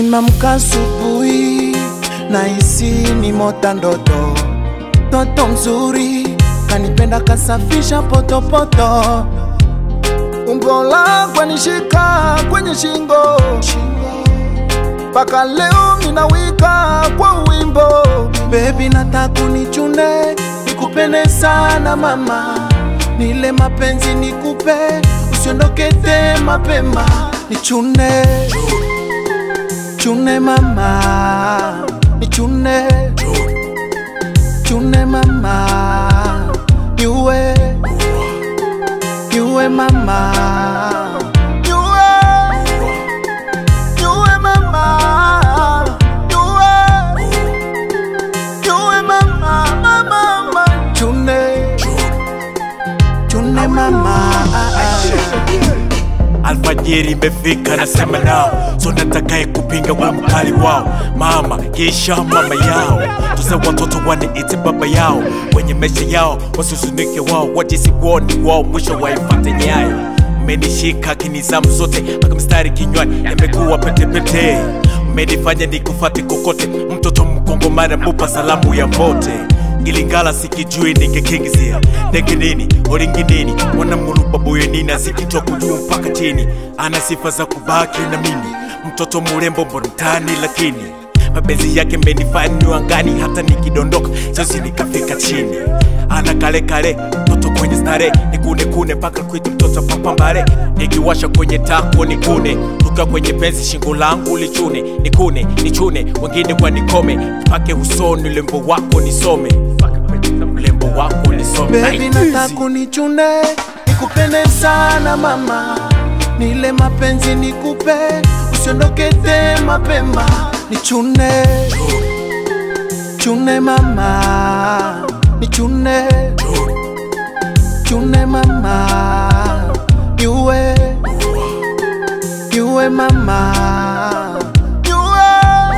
Nimamka asubuhi nahisi ni mota ndoto, toto mzuri kanipenda kasafisha potopoto, umbo lako nishika kwenye shingo mpaka leo minawika kwa wimbo. Baby nataka unichune nikupende sana mama, nile mapenzi nikupe, usiondoke te mapema, nichune chune mama, nichune chune mama, niue niue mama, niue niue mama, niue niue mama, mama, mama, chune chune mama. Alfajiri imefika nasema nao, so natakaye kupinga wa mkali wao, mama kisha mama yao, tuze watoto waniite baba yao, kwenye maisha yao wasusumike wao, wajisi woni wao, mwisho waifate nyayo. Mmenishika kinizamu zote mpaka mstari kinywani, yamekuwa petepete, mmenifanya nikufate kokote, mtoto mkongo mara mupa salamu ya mote ilingala sikijui ningekingizia ndege nini olingi nini mwanamulupa boye nini azikitoka juu mpaka chini ana sifa za kubaki na mimi mtoto murembo mbontani lakini mapenzi yake mbenifani angani hata nikidondoka sasi nikafika chini ana kale kale mtoto kwenye stare nikune kune mpaka kwitu mtoto papambare nikiwasha kwenye tako nikune tukiwa kwenye penzi shingo langu lichune nikune nichune wengine wanikome pake usoni lembo wako nisome lembo wako nisome Baby Ai, nataka unichune nikupende sana mama, nile mapenzi nikupe, usiondoke te mapema, nichune chune mama, nichune chune mama, niue niue mama, niue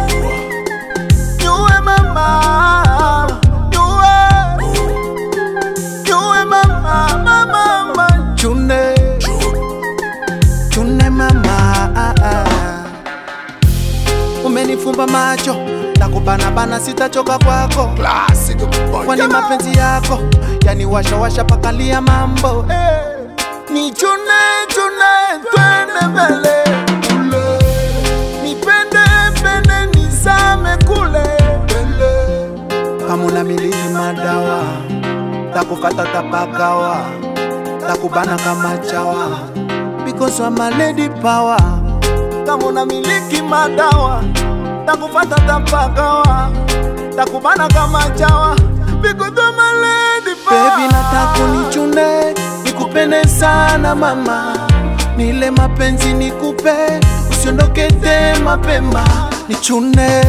niue mama, niue Chune mama, mama, mama, chune, chune mama, ah, ah. Umenifumba macho nakubanabana, sitachoka kwako, kwani mapenzi yako yaniwasha washa pakalia mambo eh. Ni chune chune, twende mbele kule, nipende pende, nizame kule mbele, kama unamiliki madawa takufata tapagawa takubana kama chawa because I'm a lady power kama unamiliki madawa takufata tapagawa takubana kama chawa because I'm a lady power baby nataka unichune nikupende sana mama nile mapenzi nikupe usiondoke te mapema nichune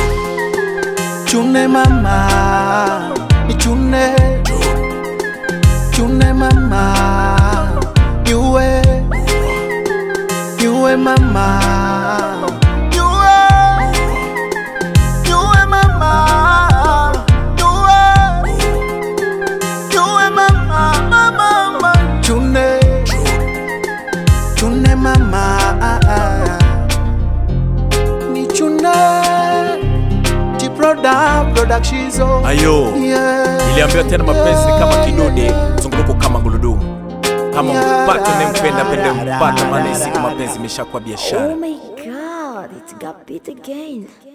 chune mama nichune chune mama niue niue mama niue niue mama niue niue mama mama mama chune chune mama ah, ah. ni chune Jiproda production ayo yeah. iliambiwa tena mapenzi ni kama kidude zunguruko kama gurudumu kama Yeah. mpata nempenda pende mpata maana isiku mapenzi imeshakuwa biashara Oh my god, it's got beat again.